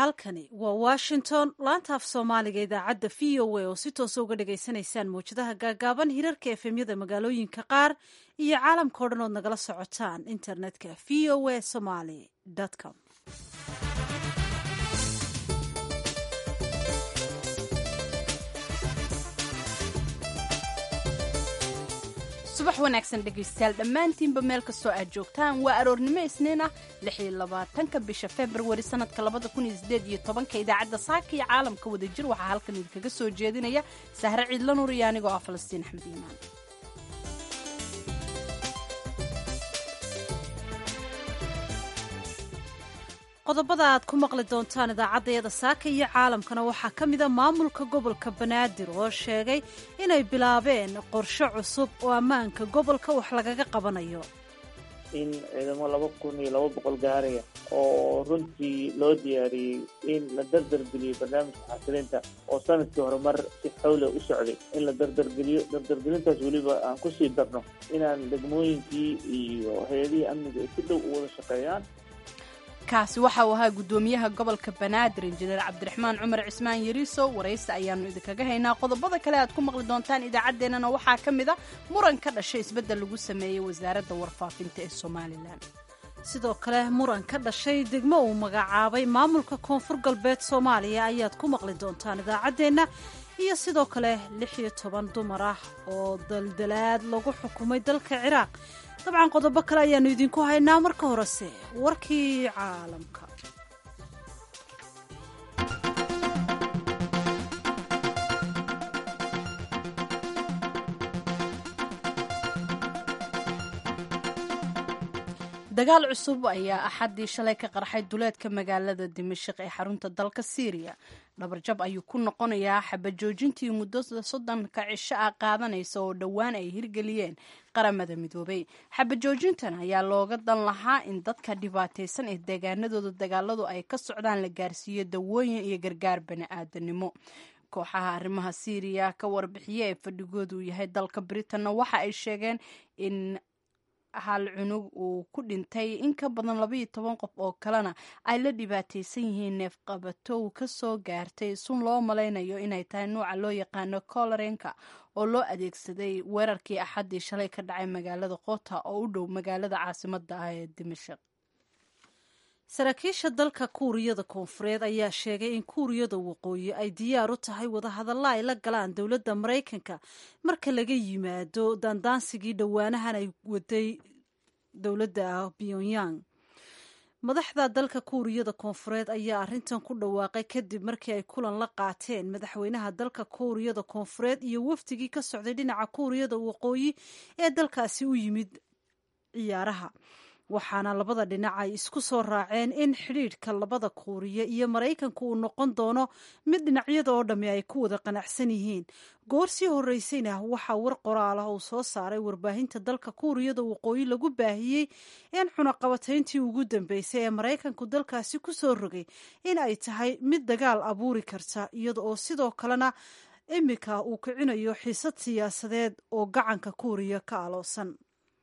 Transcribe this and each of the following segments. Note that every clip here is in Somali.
halkani waa washington laanta af soomaaliga idaacadda v o a oo si toosa uga dhagaysanaysaan mawjadaha gaagaaban hirarka efemyada magaalooyinka qaar iyo caalamka o dhan ood nagala socotaan internetka v o a somaly com subax wanaagsan dhegaystayaal dhammaantiinba meel kastoo aad joogtaan waa aroornimo isniin ah ka bisha februari sanadka ka idaacadda saaka iyo caalamka wadajir waxaa halkan idinkaga soo jeedinaya sahre ciidla nuur iyo anigoo ah falastiin axmed iimaan qodobada aad ku maqli doontaan idaacaddayada saaka iyo caalamkana waxaa ka mida maamulka gobolka banaadir oo sheegay inay bilaabeen qorshe cusub oo ammaanka gobolka wax lagaga qabanayo in ciidamo laba kun iyo laba boqol gaaraya oo runtii loo diyaariyey in la dardargeliyo barnaamijka xasilinta oo sanadkii hore mar si xawle u socday in la dardargeliyo dardargelintaas weliba aan kusii darno inaan degmooyinkii iyo hay-adihii amniga ay si dhow u wada shaqeeyaan kaasi waxa uu ahaa guddoomiyaha gobolka banaadir injineer cabdiraxmaan cumar cismaan yariiso waraysi ayaanu idinkaga haynaa qodobada kale aad ku maqli doontaan idaacaddeenana waxaa ka mid a muran ka dhashay isbeddel lagu sameeyey wasaaradda warfaafinta ee somalilan sidoo kale muran ka dhashay degmo uu magacaabay maamulka koonfur galbeed soomaaliya ayaad ku maqli doontaan idaacaddeenna iyo sidoo kale lix iyo toban dumar ah oo daldalaad lagu xukumay dalka ciraaq dabcan qodobo kale ayaannu idinku haynaa marka horese warkii caalamka dagaal cusub ayaa axaddii shalay ka qarxay duleedka magaalada dimashik ee xarunta dalka syriya dhabarjab ayuu ku noqonayaa xabajoojintii muddo soddonka cisho ah qaadanaysa oo dhowaan ay hirgeliyeen qaramada midoobay xabajoojintan ayaa looga dan lahaa in dadka dhibaataysan ee deegaanadooda dagaaladu ay ka socdaan la gaarsiiyo dawooyin iyo gargaar bani-aadanimo kooxaha arrimaha syriya ka warbixiya ee fadhigoodu yahay dalka britanna waxa ay sheegeen in hal cunug uu ku dhintay in ka badan labaiyo toban qof oo kalena ay la dhibaataysan yihiin neefqabatow ka soo gaartay sun loo malaynayo inay tahay nuuca loo yaqaano colorenka oo loo adeegsaday weerarkii axaddii shalay ka dhacay magaalada qota oo u dhow magaalada caasimada ah ee dimashik saraakiisha dalka kuuriyada koonfureed ayaa sheegay in kuuriyada waqooyi ay diyaar u tahay wadahadalla ay la galaan dowladda maraykanka marka laga yimaado daandaansigii dhowaanahan ay waday dowladda pyongyang madaxda dalka kuuriyada koonfureed ayaa arrintan ku dhawaaqay kadib markii ay kulan la qaateen madaxweynaha dalka kuuriyada koonfureed iyo wafdigii ka socday dhinaca kuuriyada waqooyi ee dalkaasi u yimid ciyaaraha waxaana labada dhinac ay isku soo raaceen in xidhiidhka labada kuuriya iyo maraykanku uu noqon doono mid dhinacyada oo dhammi ay ku wada qanacsan yihiin goor sii horreysayna waxaa war qoraal ah uu soo saaray warbaahinta dalka kuuriyada waqooyi lagu baahiyey in cunaqabatayntii ugu dambeysay ee maraykanku dalkaasi ku soo rogay in ay tahay mid dagaal abuuri karta iyada oo sidoo kalena imika uu kicinayo xiisad siyaasadeed oo gacanka kuuriya ka aloosan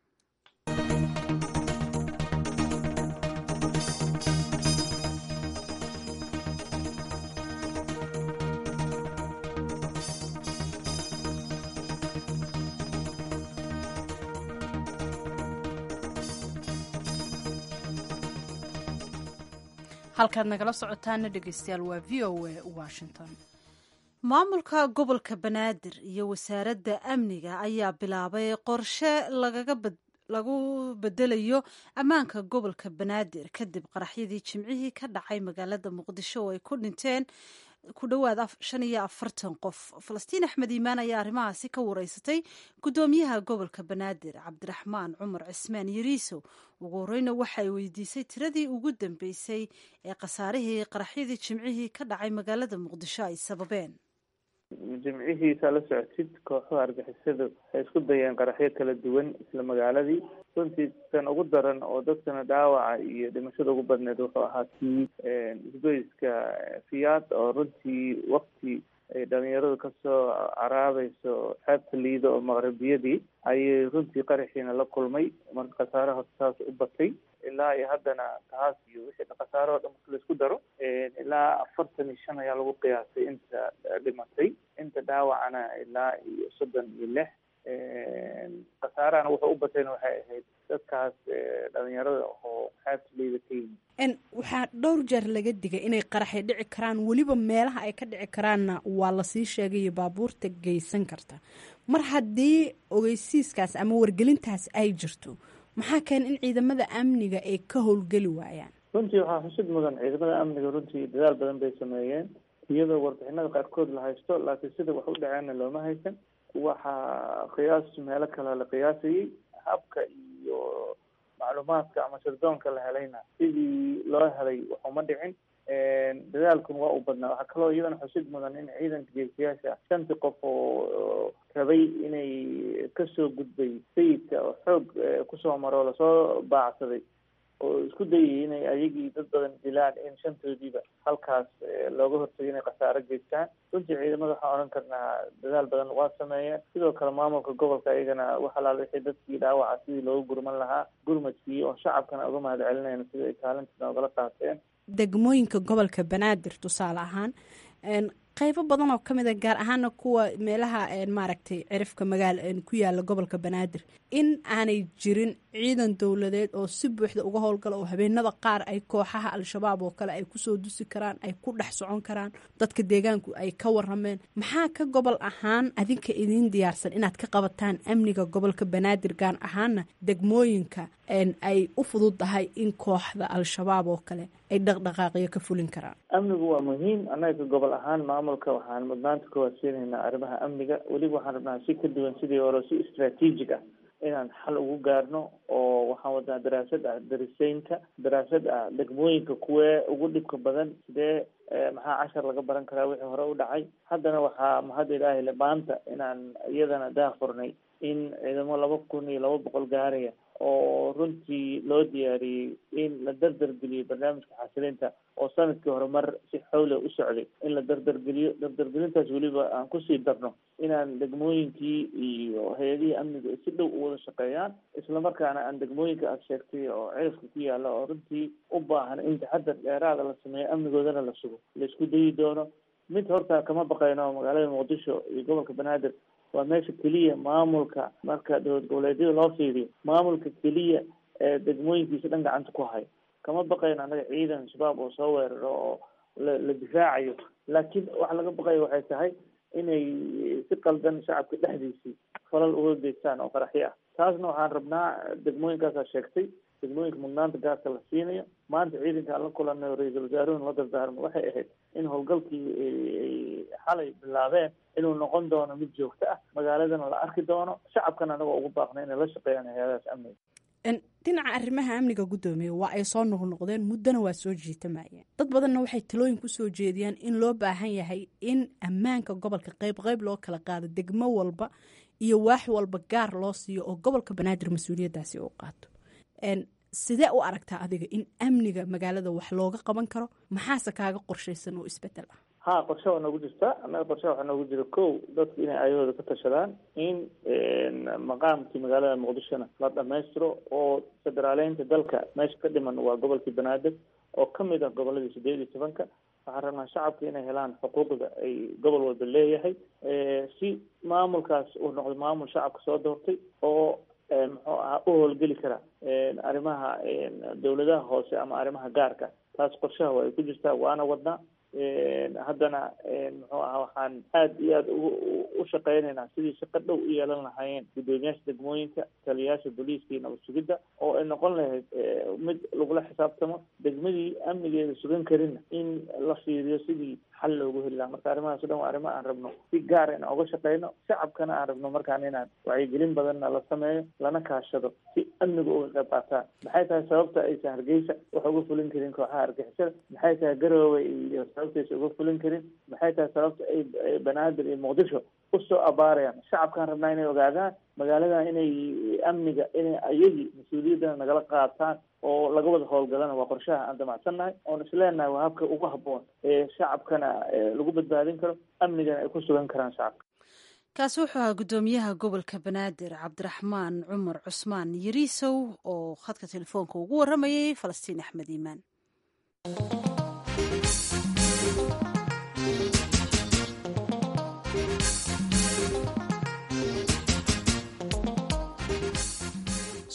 halkaad nagala socotaana dhegeystayaal waa v o a washington maamulka gobolka banaadir iyo wasaaradda amniga ayaa bilaabay qorshe lagu bedelayo ammaanka gobolka banaadir kadib qaraxyadii jimcihii ka dhacay magaalada muqdisho oo ay ku dhinteen ku dhowaad shan iyo afartan qof falastiin axmed iimaan ayaa arrimahaasi ka wareysatay guddoomiyaha gobolka banaadir cabdiraxmaan cumar cismaan yariiso ugu horeyna waxa ay weydiisay tiradii ugu dambeysay ee khasaarihii qaraxyadii jimcihii ka dhacay magaalada muqdisho ay sababeen jimcihiisa la socotid kooxaha argixisadu waxay isku dayeen qaraxyo kala duwan isla magaaladii runtii kan ugu daran oo dadkana dhaawaca iyo dhimashada ugu badneed wuxuu ahaa kii isgoyska fiyaad oo runtii wakti ay dhalinyaradu kasoo caraabayso xeebta liido oo maqribiyadii ayay runtii qaraxiina la kulmay marka khasaaraha saas u batay ilaa iyo haddana taas iyo wixii khasaaro o dhan marka laisku daro ilaa afartan iyo shan ayaa lagu qiyaasay inta dhimatay inta dhaawacana ilaa iyo soddon iyo lix khasaarahana wuxuu u batayna waxay ahayd dadkaas dhalinyarada oo xeebta liida ka yimid waxaa dhowr jeer laga digay inay qaraxay dhici karaan weliba meelaha ay ka dhici karaanna waa lasii sheegayo baabuurta geysan karta mar haddii ogeysiiskaas ama wargelintaas ay jirto maxaa keena in ciidamada amniga ay ka howlgeli waayaan runtii waxaa xusid mudan ciidamada amniga runtii dadaal badan bay sameeyeen iyadoo warbixinada qaarkood la haysto laakiin sida wax u dhaceenna looma haysan waxaa qiyaas meelo kale la qiyaasayey habka iyo macluumaadka ama sirdoonka la helayna sidii loo helay waxuma dhicin dadaalkun waa u badnaa waxaa kaloo iyadana xusid mudan in ciidanka geesiyaasha shantii qof oo rabay inay kasoo gudbay sayidka oo xoog kusoo maro lasoo baacsaday oo isku dayay inay ayagii dad badan dilaan in shantoodiiba halkaas looga hortagay inay khasaaro geystaan runtii ciidamada waxaan odhan karnaa dadaal badan waa sameeyeen sidoo kale maamulka gobolka iyagana wax alaal wixii dadkii dhaawaca sidii loogu gurman lahaa gurmadkii oo shacabkana uga mahad celinayna sida ay kaalintiina ogala qaateen degmooyinka gobolka banaadir tusaale ahaan qeybo badan oo ka mid a gaar ahaana kuwa meelaha maaragtay cirifka magaal ku yaala gobolka banaadir in aanay jirin ciidan dowladeed oo si buuxda uga howlgala oo habeenada qaar ay kooxaha al-shabaab oo kale ay kusoo dusi karaan ay ku dhex socon karaan dadka deegaanku ay ka warameen maxaa ka gobol ahaan adinka idiin diyaarsan inaad ka qabataan amniga gobolka banaadir gaar ahaana degmooyinka ay u fududdahay in kooxda al-shabaab oo kale ay dhaqdhaqaaqyo ka fulin karaan amnigu waa muhiim annaga gobol ahaan maamulka waxaan mudnaanta ka waasiinaynaa arrimaha amniga weliba waxaan rabnaa si ka duwan sidii hore si istraatiijig ah inaan xal ugu gaarno oo waxaan wadnaa daraasad ah dariseynka daraasad ah degmooyinka kuwee ugu dhibka badan sidee maxaa cashar laga baran karaa wixii hore u dhacay haddana waxaa mahad ilaahi le maanta inaan iyadana daafurnay in ciidamo laba kun iyo laba boqol gaaraya oo runtii loo diyaariyey in la dardargeliyo barnaamijka xasilinta oo sanadkii hore mar si xawle u socday in la dardargeliyo dardargelintaas weliba aan kusii darno inaan degmooyinkii iyo hay-adihii amniga si dhow u wada shaqeeyaan islamarkaana aan degmooyinka aada sheegtay oo cirifka ku yaala oo runtii u baahan in taxadar dheeraada la sameeyo amnigoodana la sugo la isku dayi doono mid horta kama baqayno magaalada muqdisho iyo gobolka banaadir waa meesha keliya maamulka marka dowlad goboleedyada loo fiiriyo maamulka keliya ee degmooyinkiisa dhan gacanta ku hayo kama baqayno annaga ciidan shabaab oo soo weeraro oo la la difaacayo laakiin waxa laga baqayo waxay tahay inay si qaldan shacabka dhexdiisii falal uga geystaan oo qaraxyo ah taasna waxaan rabnaa degmooyinkaasaa sheegtay degmooyinka mudnaanta gaarka la siinayo maanta ciidanka aan la kulanay ra-iisul wasaaruhun la dardaarmo waxay ahayd in howlgalkii ay xalay bilaabeen inuu noqon doono mid joogto ah magaaladana la arki doono shacabkana anagoo ugu baaqna inay la shaqeeyaan hay-adahaas amniga dhinaca arrimaha amniga guddoomiye waa ay soo noqnoqdeen muddona waa soo jiitamayeen dad badanna waxay talooyin kusoo jeediyaan in loo baahan yahay in ammaanka gobolka qeyb qeyb loo kala qaado degmo walba iyo waax walba gaar loo siiyo oo gobolka banaadir mas-uuliyaddaasi uu qaato sidee u aragtaa adiga in amniga magaalada wax looga qaban karo maxaase kaaga qorshaysan oo isbedel ah ha qorshe waa noogu jirta annaga qorshe waxaa noogu jira ko dadku inay ayahooda ka tashadaan in maqaamkii magaalada muqdishona la dhamaystiro oo federaaleynta dalka meesha ka dhiman waa gobolkii banaadir oo kamid ah goboladii sideed iyo tobanka waxaan rabnaa shacabka inay helaan xuquuqda ay gobol walba leeyahay si maamulkaas uu noqdo maamul shacabka soo doortay oo muxuu ahaa u howlgeli kara arrimaha dawladaha hoose ama arrimaha gaarka taas qorshaha waa ay ku jirtaa waana wadnaa haddana muxuu ahaa waxaan aada iyo aada u shaqeynaynaa sidii shaqo dhow u yeelan lahaayeen guddoomiyaasha degmooyinka taliyayaasha booliiska iyo nabad sugidda oo ay noqon lahayd mid lagula xisaabtamo degmadii amnigeeda sugan karinna in la fiiriyo sidii xal loogu heli lahaa marka arrimahaas o dhan waa arrimo aan rabno si gaara inaan uga shaqeyno shacabkana aan rabno markaan inaan wacyigelin badanna la sameeyo lana kaashado si amniga uga qayb qaataan maxay tahay sababta aysan hargeysa wax uga fulin karin kooxaha argixisada maxay tahay garoowe iyo sababtaysa uga fulin karin maxay tahay sababta ay banaadir iyo muqdisho usoo abaarayaan shacabkaan rabnaa inay ogaadaan magaaladan inay amniga inay ayagii mas-uuliyaddana nagala qaataan oo laga wada howlgalana waa qorshaha aan damacsannahay oon isleenahay waa habka ugu habboon ee shacabkana lagu badbaadin karo amnigana ay ku sugan karaan shacabka kaasi wuxuu ahaa guddoomiyaha gobolka banaadir cabdiraxmaan cumar cusmaan yariisow oo khadka telefoonka ugu waramayay falastiin axmed iimaan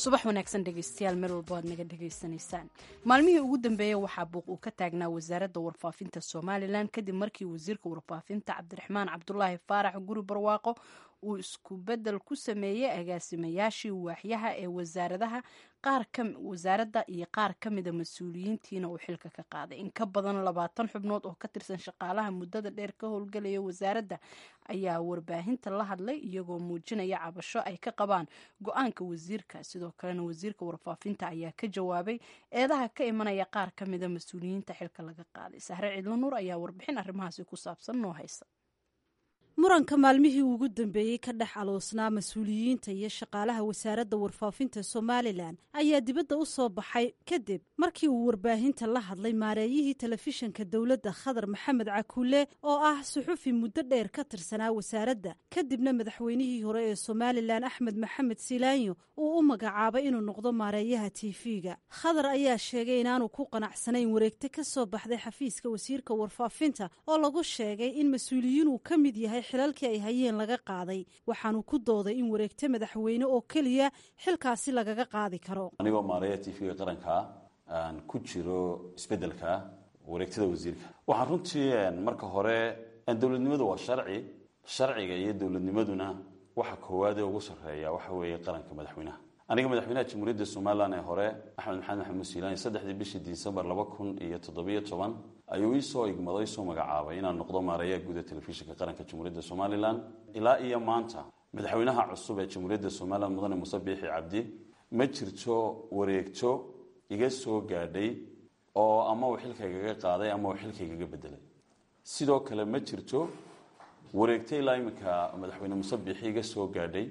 subax wanaagsan dhegeystayaal meel walba aad naga dhegaysanaysaan maalmihii ugu dambeeyey waxaa buuq uu ka taagnaa wasaaradda warfaafinta somalilan kadib markii wasiirka warfaafinta cabdiraxmaan cabdulaahi faarax guri barwaaqo uu isku bedel ku sameeyey agaasimayaashii waaxyaha ee wasaaradaha wasaaradda iyo qaar ka mida mas-uuliyiintiina uu xilka ka qaaday in ka badan labaatan xubnood oo ka tirsan shaqaalaha muddada dheer ka howlgelaya wasaaradda ayaa warbaahinta la hadlay iyagoo muujinaya cabasho ay ka qabaan go-aanka wasiirka sidoo kalena wasiirka warfaafinta ayaa ka jawaabay eedaha ka imanaya qaar ka mida mas-uuliyiinta xilka laga qaaday sahre cidlo nuur ayaa warbixin arrimahaasi ku saabsan noo haysa muranka maalmihii ugu dambeeyey ka dhex aloosnaa mas-uuliyiinta iyo shaqaalaha wasaaradda warfaafinta somalilan ayaa dibadda u soo baxay kadib markii uu warbaahinta la hadlay maareeyihii telefishinka dowladda khadar maxamed cakuule oo ah suxufi muddo dheer ka tirsanaa wasaaradda kadibna madaxweynihii hore ee somalilan axmed maxamed silaanyo uu u magacaabay inuu noqdo maareeyaha tv-ga khadar ayaa sheegay inaanu ku qanacsanayn wareegte ka soo baxday xafiiska wasiirka warfaafinta oo lagu sheegay in mas-uuliyiin uu ka mid yahay xilalkii ay hayeen laga qaaday waxaanu ku dooday in wareegto madaxweyne oo keliya xilkaasi lagaga qaadi karo anigoo maareeya tv-ga qarankaa aan ku jiro isbedelka wareegtada wasiirka waxaan runtii marka hore dowladnimadu waa sharci sharciga iyo dowladnimaduna waxa koowaad ee ugu sarreeya waxa weeye qaranka madaxweynaha aniga madaxweynaha jamhuuriyadda somalilan ee hore axmed maxamed maxamed musiilaani saddexdii bishii disembar laba kun iyo toddobiyo toban ayuu iisoo igmado isoo magacaabay inaan noqdo maareeyaha guud ee telefishinka qaranka jamhuuriyadda somalilan ilaa iyo maanta madaxweynaha cusub ee jamhuuriyadda somalilan mudane muse biixi cabdi ma jirto wareegto iga soo gaadhay oo ama uu xilkaygaga qaaday ama uu xilkaygaga bedelay sidoo kale ma jirto wareegto ilaa iminka madaxweyne muse biixi iga soo gaadhay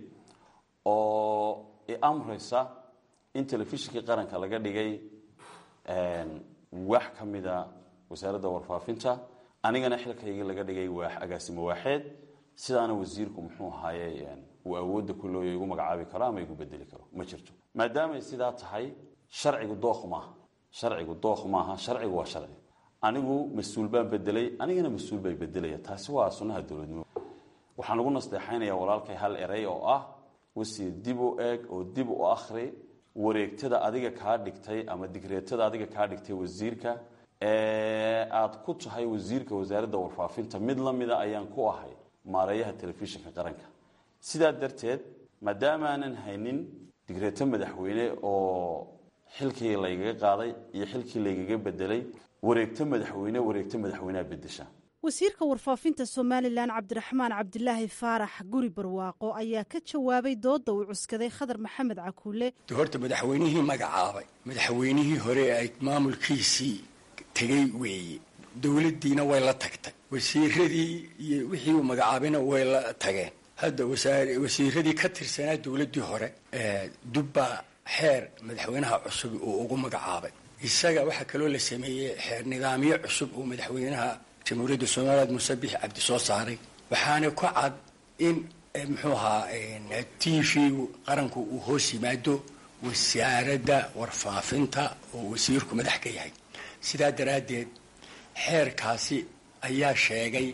oo amraysa in telefishinkii qaranka laga dhigay wax ka mida wasaaradda warfaafinta anigana xilkayga laga dhigay waax agaasimo waaxeed sidaana wasiirku muxuu ahaaye uu awoodda ku looya igu magacaabi karo ama igu bedeli karo ma jirto maadaamay sidaa tahay sharcigu dookh maaha sharcigu dookh maaha sharcigu waa sharci anigu mas-uul baan bedelay anigana mas-uul bay bedelaya taasi waa sunnaha dowladnimo waxaan ugu nasteexaynaya walaalkay hal erey oo ah wasiir dib u eeg oo dib u akhri wareegtada adiga kaa dhigtay ama digreetada adiga kaa dhigtay wasiirka ee aad ku tahay wasiirka wasaaradda warfaafinta mid la mida ayaan ku ahay maareeyaha telefishinka qaranka sidaa darteed maadaama aanan haynin digreeto madaxweyne oo xilkii laygaga qaaday iyo xilkii laygaga bedelay wareegto madaxweyne wareegto madaxweyneha bedesha wasiirka warfaafinta somalilan cabdiraxmaan cabdilaahi faarax guri barwaaqo ayaa ka jawaabay dooda uu cuskaday khadar maxamed cakuule horta madaxweynihii magacaabay madaxweynihii hore ay maamulkiisii tegey weeye dowladdiina way la tagtay wasiiradii iyo wixii uu magacaabayna way la tageen hadda wasiiradii ka tirsanaa dowladdii hore dubbaa xeer madaxweynaha cusub uu ugu magacaabay isaga waxaa kaloo la sameeyey xeer nidaamyo cusub uu madaxweynaha jamhuuriyadda somaliland muuse bixi cabdi soo saaray waxaana ku cad in muxuu ahaa t v qaranku uu hoos yimaado wasaaradda warfaafinta oo wasiirku madax ka yahay sidaa daraaddeed xeerkaasi ayaa sheegay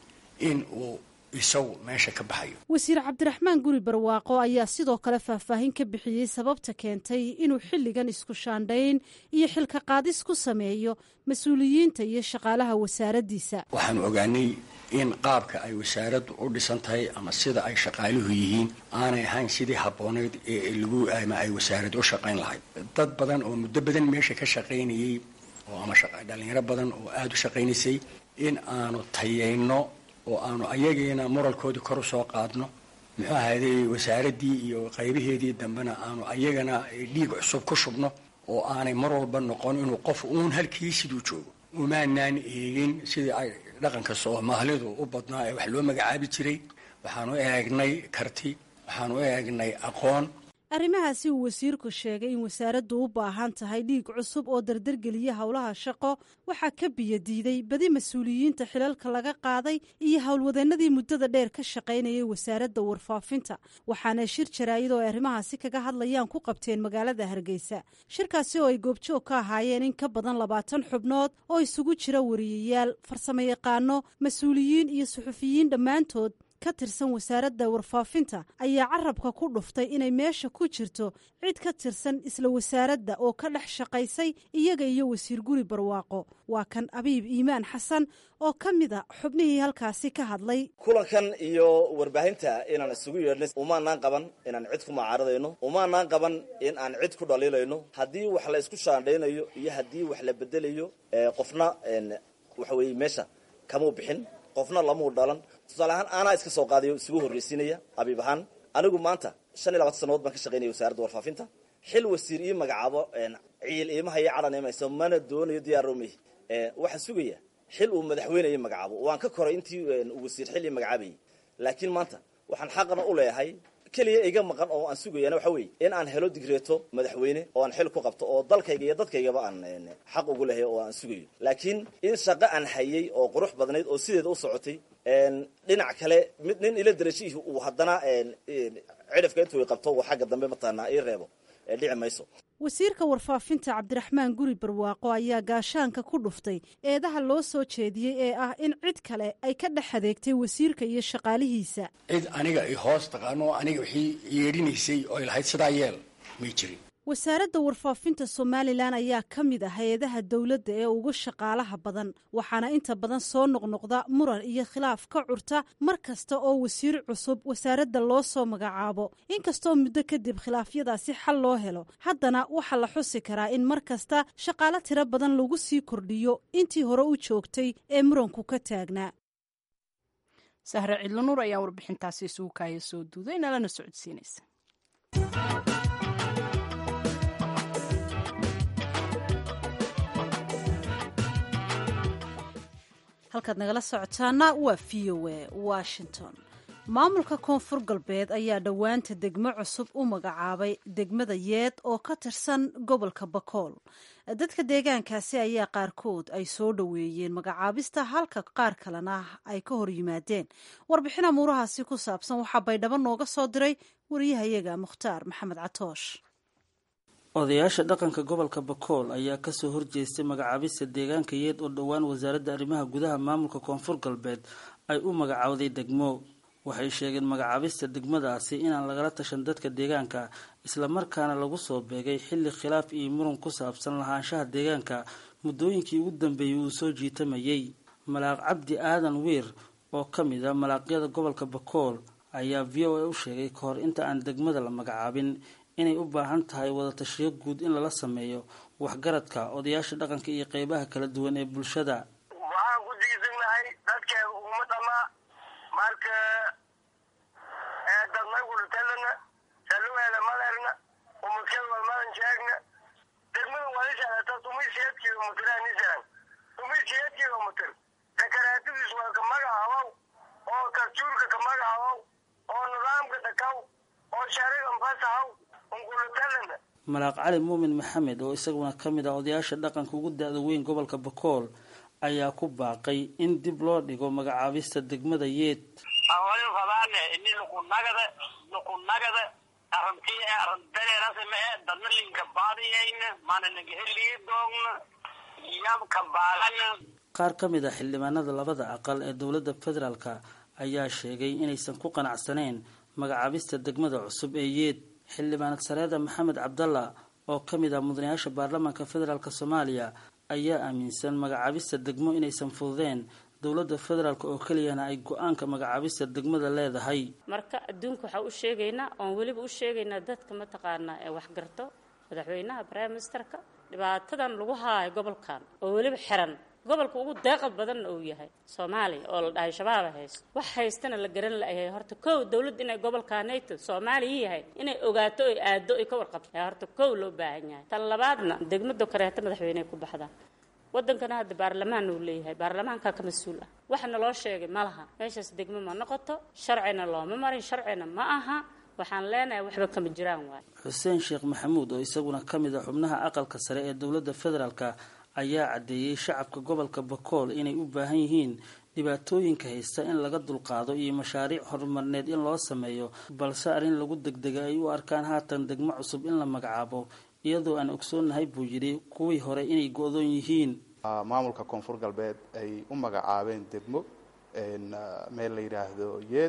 in uu isagu meesha ka baxayo wasiir cabdiraxmaan guri barwaaqo ayaa sidoo kale faahfaahin ka bixiyey sababta keentay inuu xilligan isku shaandhayn iyo xilka qaadis ku sameeyo mas-uuliyiinta iyo shaqaalaha wasaaraddiisa waxaanu ogaanay in qaabka ay wasaaraddu u dhisan tahay ama sida ay shaqaaluhu yihiin aanay ahayn sidii habbooneyd ee lagu ama ay wasaarad u shaqayn lahayd dad badan oo muddo badan meesha ka shaqaynayey oo ama dhalinyaro badan oo aada u shaqaynaysay in aanu tayayno oo aanu ayagiina moralkoodii kor u soo qaadno muxuu ahayday wasaaraddii iyo qaybaheedii dambena aanu ayagana dhiig cusub ku shubno oo aanay mar walba noqon inuu qof uun halkii siduu joogo umaanaan eegin sidii ay dhaqanka soomaalidu u badnaa ee wax loo magacaabi jiray waxaanu eegnay karti waxaanu eegnay aqoon arrimahaasi uu wasiirku sheegay in wasaaraddu u baahan tahay dhiig cusub oo dardargeliya howlaha shaqo waxaa ka biyadiiday badi mas-uuliyiinta xilalka laga qaaday iyo howlwadeennadii muddada dheer ka shaqaynayay wasaaradda warfaafinta waxaana shir jaraa'id oo ay arrimahaasi kaga hadlayaan ku qabteen magaalada hargeysa shirkaasi oo ay goobjoog ka ahaayeen in ka badan labaatan xubnood oo isugu jira wariyayaal farsamayaqaano mas-uuliyiin iyo suxufiyiin dhammaantood ka tirsan wasaaradda warfaafinta ayaa carabka ku dhuftay inay meesha ku jirto cid ka tirsan isla wasaaradda oo ka dhex shaqaysay iyaga iyo wasiir guri barwaaqo waa kan abiib iimaan xasan oo ka mid a xubnihii halkaasi ka hadlay kulankan iyo warbaahinta inaan isugu yeedhnay umaanaan qaban inaan cid ku macaaradayno umaanaan qaban in aan cid ku dhaliilayno haddii wax la isku shaandhaynayo iyo haddii wax la bedelayo qofna waxa weeye meesha kamuu bixin qofna lamuu dhalan tusaale ahaan aanaa iska soo qaadayo isugu horraysiinaya abiib ahaan anigu maanta shan iyo labaatan sannadood baan ka shaqaynaya wasaaradda warfaafinta xil wasiir ii magacaabo ciil iimaha iyo cadhan imayso mana doonayo diyaaromey waxaan sugaya xil uu madaxweyne ii magacaabo waan ka koray intii uu wasiir xil ii magacaabayay laakiin maanta waxaan xaqna u leeyahay keliya iga maqan oo aan sugayana waxa weeye in aan helo digreeto madaxweyne oo aan xil ku qabto oo dalkayga iyo dadkaygaba aan xaq ugu lehay oo aan sugayo laakiin in shaqo aan hayay oo qurux badnayd oo sideeda u socotay dhinac kale mid nin ila darajihii uu haddana cidhifka intuu i qabto uu xagga dambe mataqaanaa ii reebo dhici mayso wasiirka warfaafinta cabdiraxmaan guri barwaaqo ayaa gaashaanka ku dhuftay eedaha loo soo jeediyey ee ah in cid kale ay ka dhex adeegtay wasiirka iyo shaqaalihiisa cid aniga i hoos taqaano aniga wixii yeedhinaysay oo ay lahayd sidaa yeel may jirin wasaaradda warfaafinta somalilan ayaa ka mid ah hay-adaha dowladda ee ugu shaqaalaha badan waxaana inta badan soo noqnoqda muran iyo khilaaf ka curta mar kasta oo wasiir cusub wasaaradda loo soo magacaabo inkastoo muddo kadib khilaafyadaasi xal loo helo haddana waxaa la xusi karaa in mar kasta shaqaalo tiro badan lagu sii kordhiyo intii hore u joogtay ee muranku ka taagnaa sahre cidlanuur ayaa warbixintaasi isugu kaaya soo duuday nalana socodsiinaysa halkaad nagala socotaana waa v o a washington maamulka koonfur galbeed ayaa dhowaanta degmo cusub u magacaabay degmada yeed oo ka tirsan gobolka bakool dadka deegaankaasi ayaa qaarkood ay soo dhoweeyeen magacaabista halka qaar kalena ay ka hor yimaadeen warbixin amuurahaasi ku saabsan waxaa baydhabo nooga soo diray wariyahayaga mukhtaar maxamed catoosh odayaasha dhaqanka gobolka bakool ayaa kasoo horjeestay magacaabista deegaanka yeed oo dhowaan wasaaradda arrimaha gudaha maamulka koonfur galbeed ay u magacaawday degmo waxay sheegeen magacaabista degmadaasi inaan lagala tashan dadka deegaanka islamarkaana lagu soo beegay xilli khilaaf iyo muran ku saabsan lahaanshaha deegaanka muddooyinkii ugu dambeeyey uu soo jiitamayay malaaq cabdi aadan wiir oo ka mid a malaaqyada gobolka bakool ayaa v o a u sheegay ka hor inta aan degmada la magacaabin inay u baahan tahay wadatashiyo guud in lala sameeyo waxgaradka odayaasha dhaqanka iyo qeybaha kala duwan ee bulshada waxaan ku diisannahay dadkeeda uguma dhamaa marka dadnaygulutalana saluweela malerna umadkeed walmadan sheegna degmada walishaata tumi siyeed kilomitiraanisaran tumi siyeed kilomitir dakaraatadiis waa ka magacabow oo tarjuurka ka magacabow oo nidaamka dhakaw oo sharigan fasahaw malaaq cali muumin maxamed oo isaguna ka mid ah odayaasha dhaqanka ugu da-da weyn gobolka bakool ayaa ku baaqay in dib loo dhigo magacaabista degmada yeed awali fadaane ini nukunagada nukunagada aranti arandareerasime dadna linka baadiyayna mana nagaheliyi doogna yabka baalana qaar ka mid ah xildhibaanada labada aqal ee dowladda federaalka ayaa sheegay inaysan ku qanacsaneyn magacaabista degmada cusub ee yeed xildhibaanad sareeda maxamed cabdalla oo ka mid ah mudanayaasha baarlamaanka federaalk soomaaliya ayaa aaminsan magacaabista degmo inaysan fududeen dowladda federaalk oo keliyana ay go-aanka magacaabista degmada leedahay marka adduunka waxaa u sheegaynaa oon weliba u sheegaynaa dadka mataqaanaa ee waxgarto madaxweynaha prime ministerka dhibaatadan lagu haayo gobolkan oo weliba xiran gobolka ugu deeqad badanna uu yahay soomaaliya oo la dhahay shabaaba haysto wax haystana la garan layahay horta kow dowladda inay gobolkaanayto soomaaliya yahay inay ogaato oy aado oy ka warqabto ayaa horta kow loo baahan yahay tan labaadna degmada kareeto madaxweyney ku baxdaan wadankana hadda baarlamaan uu leeyahay baarlamaankaa ka mas-uul ah waxana loo sheegay ma laha meeshaas degmo ma noqoto sharcina looma marin sharcina ma aha waxaan leenahay waxba kama jiraan waay xuseen sheekh maxamuud oo isaguna ka mid a xubnaha aqalka sare ee dowladda federaalka ayaa caddeeyey shacabka gobolka bakool inay u baahan yihiin dhibaatooyinka haysta in laga dulqaado iyo mashaariic horumarneed in loo sameeyo balse arrin lagu degdega ay u arkaan haatan degmo cusub in la magacaabo iyadoo aan ogsoonnahay buu yidhi kuwii hore inay go-doon yihiin maamulka koonfur galbeed ay u magacaabeen degmo meel la yidhaahdo yeed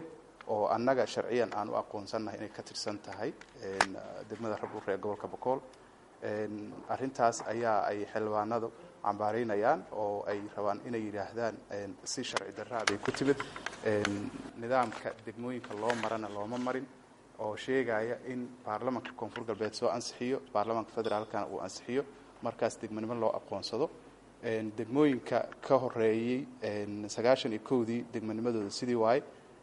oo annaga sharciyan aan u aqoonsannahay inay ka tirsan tahay degmada rabdhuure ee gobolka bokool arrintaas ayaa ay xildhibaanadu cambaaraynayaan oo ay rabaan inay yidhaahdaan si sharci darraa bay ku timid nidaamka degmooyinka loo marana looma marin oo sheegaya in baarlamanka koonfur galbeed soo ansixiyo baarlamanka federaalkana uu ansixiyo markaas degmonimo loo aqoonsado degmooyinka ka horeeyey sagaashan iyo kowdii degmonimadooda sidii waaye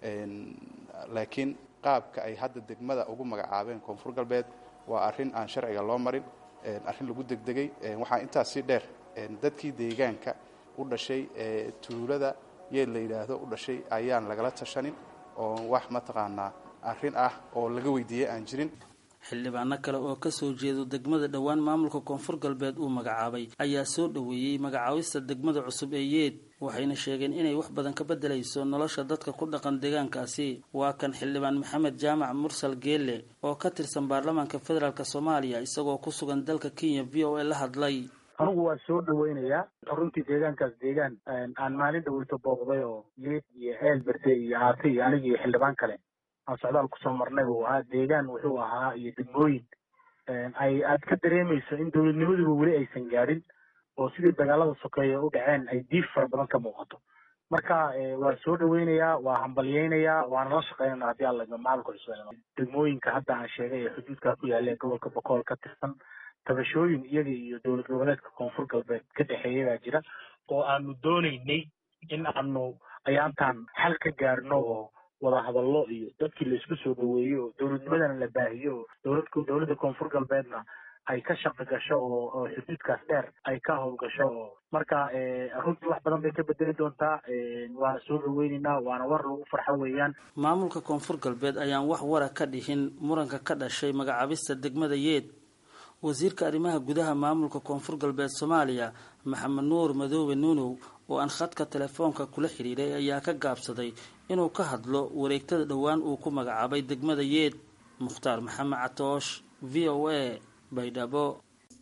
laakiin qaabka ay hadda degmada ugu magacaabeen koonfur galbeed waa arrin aan sharciga loo marin arrin lagu degdegay waxaa intaas si dheer dadkii deegaanka u dhashay tuulada yeed la yidhaahdo u dhashay ayaan lagala tashanin oo wax mataqaanaa arrin ah oo laga weydiiyey aan jirin xildhibaano kale oo kasoo jeedo degmada dhowaan maamulka koonfur galbeed uu magacaabay ayaa soo dhoweeyey magacaabista degmada cusub ee yeed waxayna sheegeen inay wax badan ka bedelayso nolosha dadka ku dhaqan deegaankaasi waa kan xildhibaan maxamed jaamac mursal geelle oo ka tirsan baarlamaanka federaalk soomaaliya isagoo ku sugan dalka kenya v o a la hadlay anigu waa soo dhaweynayaa runtii deegaankaas deegaan aan maalin dhaweyto booqday oo yeed iyo ceel berde iyo aate iyo aniga iyo xildhibaan kale aan socdaal kusoo marnay uu ahaa deegaan wuxuu ahaa iyo degmooyin ay aad ka dareemayso in dowladnimaduba weli aysan gaadhin oo sidii dagaalada sokeeye u dhaceen ay diif fara badan ka muuqato marka waa soo dhaweynayaa waa hambalyeynayaa waana la shaqeynana haddii alla macalka cusub degmooyinka hadda aan sheegay ee xuduudka ku yaalla ee gobolka bokool ka tirsan tabashooyin iyaga iyo dowlad goboleedka koonfur galbeed ka dhexeeya baa jira oo aanu doonaynay in aanu ayaantaan xal ka gaarno oo wada hadallo iyo dadkii la isku soo dhaweeyo oo dowladnimadana la baahiyo oo dowladka dowladda koonfur galbeedna ay ka shaqi gasho oo oo xuduudkaas dheer ay ka howlgasho oo marka runtii wax badan bay ka bedeli doontaa waana soo dhaweyneynaa waana war lagu farxo weeyaan maamulka koonfur galbeed ayaan wax wara ka dhihin muranka ka dhashay magacaabista degmada yeed wasiirka arrimaha gudaha maamulka koonfur galbeed soomaaliya maxamed nuur madoobe nuunow oo aan khadka telefoonka kula xidhiiray ayaa ka gaabsaday inuu ka hadlo wareegtada dhowaan uu ku magacaabay degmada yeed mukhtaar maxamed catoosh v o a baydhabo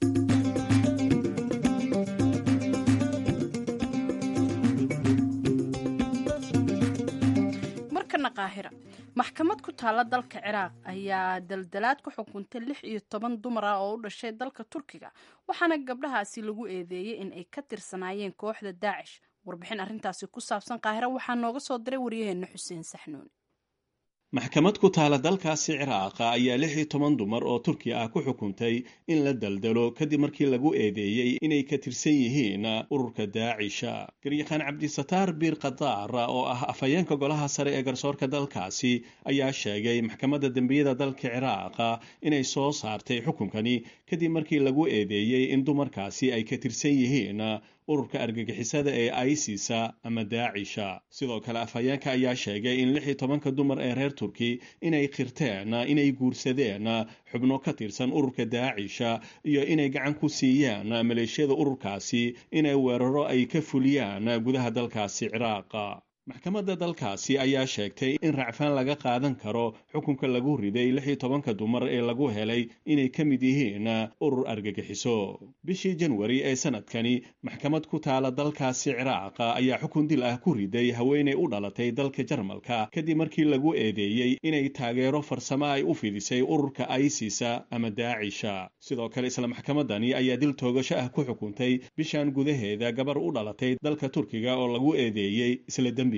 markana qaahira maxkamad ku taalla dalka ciraaq ayaa daldalaad ku xukuntay lix iyo toban dumar ah oo u dhashay dalka turkiga waxaana gabdhahaasi lagu eedeeyey in ay ka tirsanaayeen kooxda daacish warbixin arrintaasi ku saabsan qaahira waxaa nooga soo diray waryaheena xuseen saxnuuni maxkamad ku taala dalkaasi ciraaqa ayaa lix iyo toban dumar oo turkiya ah ku xukuntay in la daldalo kadib markii lagu eedeeyey inay ka tirsan yihiin ururka daacisha garyaqaan cabdisataar biir khadaar oo ah afhayeenka golaha sare ee garsoorka dalkaasi ayaa sheegay maxkamadda dembiyada dalka ciraaqa inay soo saartay xukunkani kadib markii lagu eedeeyey in dumarkaasi ay ka tirsan yihiin ururka argagixisada ee isisa ama daacisha sidoo kale afhayeenka ayaa sheegay in lix iyo tobanka dumar ee reer turki inay qirteen inay guursadeen xubno ka tirsan ururka daacisha iyo inay gacan ku siiyaan maleeshiyada ururkaasi inay weeraro ay ka fuliyaan gudaha dalkaasi ciraaqa maxkamadda dalkaasi ayaa sheegtay in racfaan laga qaadan karo xukunka lagu riday lix iyo tobanka dumar ee lagu helay inay ka mid yihiin urur argagixiso bishii janwari ee sanadkani maxkamad ku taala dalkaasi ciraaqa ayaa xukun dil ah ku riday haweenay u dhalatay dalka jarmalka kadib markii lagu eedeeyey inay taageero farsamo ay u fidisay ururka isisa ama daacisha sidoo kale isla maxkamadani ayaa dil toogasho ah ku xukuntay bishan gudaheeda gabar u dhalatay dalka turkiga oo lagu eedeeyey isla dembi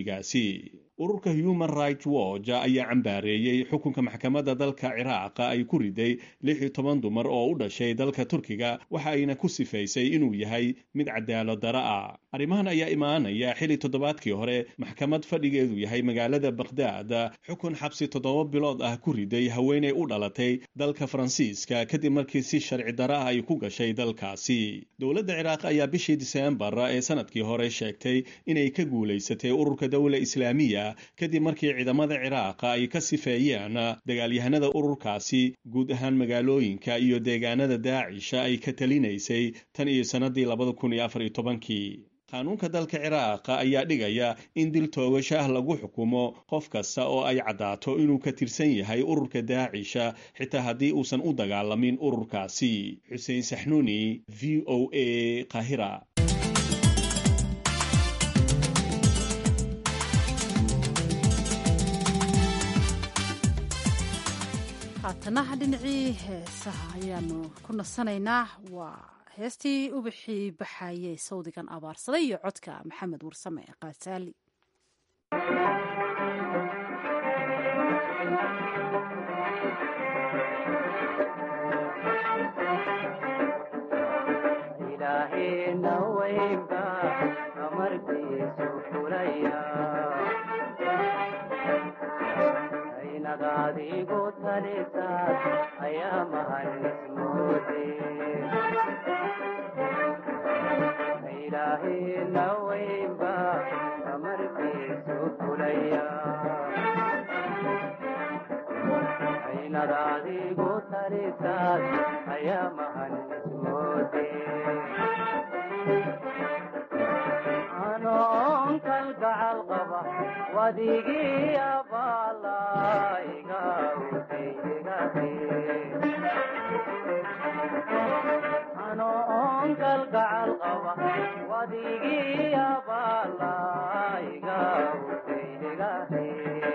ururka human rights watch ayaa cambaareeyey xukunka maxkamadda dalka ciraaqa ay ku riday lix iyo toban dumar oo u dhashay dalka turkiga waxa ayna ku sifaysay inuu yahay mid cadaalad dara ah arrimahan ayaa imaanaya xili toddobaadkii hore maxkamad fadhigeedu yahay magaalada bakhdad xukun xabsi toddoba bilood ah ku riday haweenay u dhalatay dalka faransiiska kadib markii si sharci dara ah ay ku gashay dalkaasi dowladda ciraaq ayaa bishii diseembar ee sanadkii hore sheegtay inay ka guulaysatay ururka dowla islaamiya kadib markii ciidamada ciraaqa ay ka sifeeyeen dagaalyahanada ururkaasi guud ahaan magaalooyinka iyo deegaanada daacisha ay ka talinaysay tan iyo sannadii labada kun iyo afar iyo tobankii qaanuunka dalka ciraaqa ayaa dhigaya in dil toogasho ah lagu xukumo qof kasta oo ay caddaato inuu ka tirsan yahay ururka daacisha xitaa haddii uusan u dagaalamin ururkaasi xuseen saxnuuni v o a qahira haatanaha dhinacii heesaha ayaanu ku nasanaynaa waa heestii ubixii baxayey sawdigan abaarsaday iyo codka maxamed warsame kaasaali adigu talisaad ayaa mahanismoode ilaahina weynba amarkiisu fulaya aynad adigu talisaad ayaa mahanismoode anoon kalgacal qaba wadigii abaalaiga anoon kalgacal qaba wadigii abaalaiga utaydegahe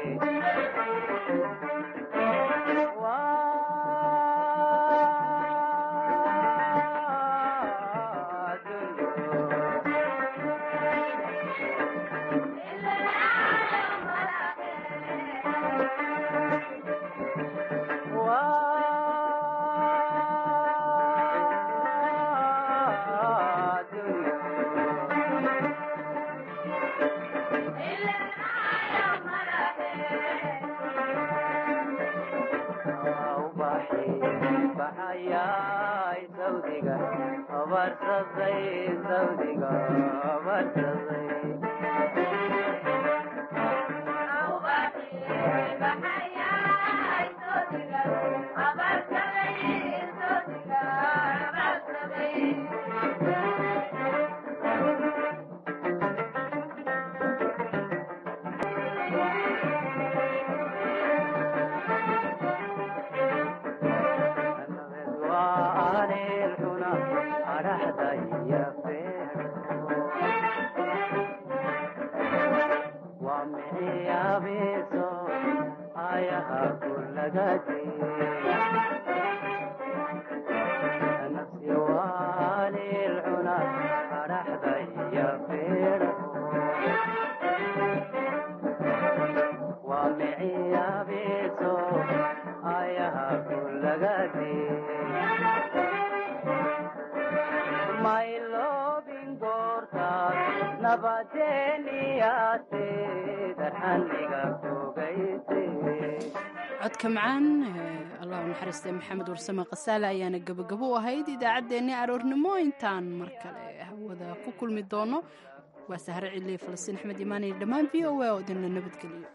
codka macaan allah u naxariistay maxamed warsame khasaale ayaana gebagabo u ahayd idaacaddeenni aroornimo intaan mar kale hawada ku kulmi doono waa sahre ciliya falastiin axmed imaanay dhammaan v o a oo idinla nabadgeliyo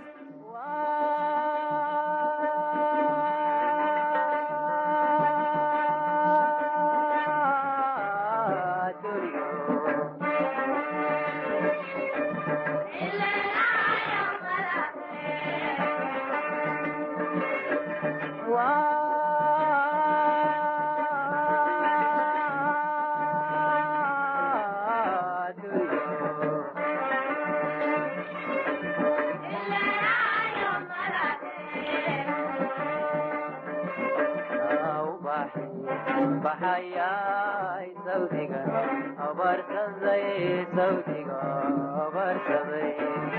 baxayay sawdiga abarsaday sawdiga abarsaday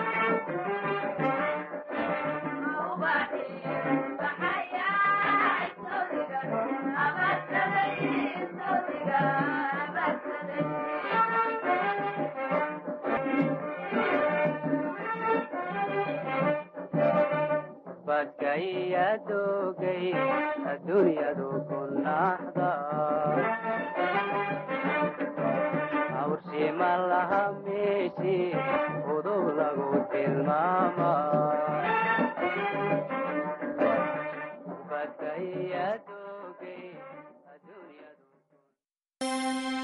badkayadogay adduunyadu ku naxda awrshima laha meeshi udub lagu tilmaama badkayadogay adduunyadu